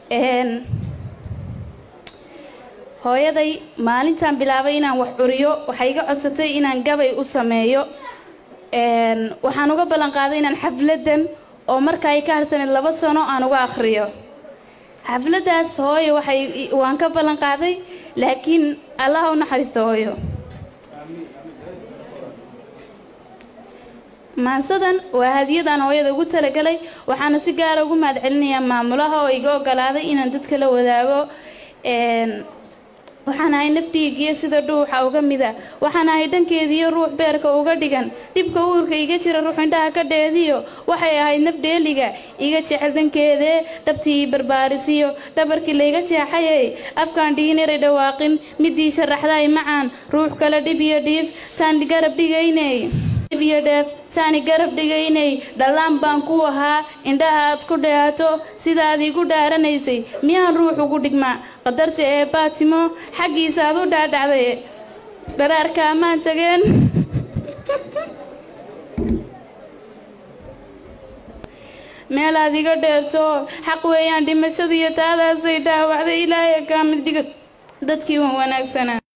hooyaday maalintaan bilaabay inaan wax curiyo waxay iga codsatay inaan gabay u sameeyo waxaan uga ballan qaaday inaan xafladan oo marka ay ka harsaneyd laba sano aan uga akhriyo xafladdaas hooyo waxay waan ka ballan qaaday laakiin allaha u naxariisto hooyo maansadan waa hadiyadaan hooyada ugu talagalay waxaana si gaara ugu mahad celinayaa maamulaha oo iga ogolaaday inaan dadka la wadaago waxaan ahay nafdhiigiyo sida dhuuxa uga mida waxaan ahay dhankeediyo ruux beerka uga dhigan dhibka uurka iga jira ruux indhaha ka dheediyo waxay ahayd nafdheeliga iga jecel dhankeedee dhabtii barbaarisiyo dhabarkii layga jeexayay afkaan dhigineray dhawaaqin midii sharaxday macaan ruux kale dhib iyo dhiif taan garab dhigaynay dhib iyo dheef taani garab dhigaynay dhallaan baan ku ahaa indhaha aad ku dheehato sidaad igu dhaaranaysay miyaan ruux ugu dhigmaa qadarta ee baatimo xaggiisa aad u dhaadhacday dharaarka ammaan tageen meelaad iga dheerto xaq weeyaan dhimashadu iyo taadaasay dhaawacday ilaahay kaa mid dhiga dadkii wan wanaagsanaa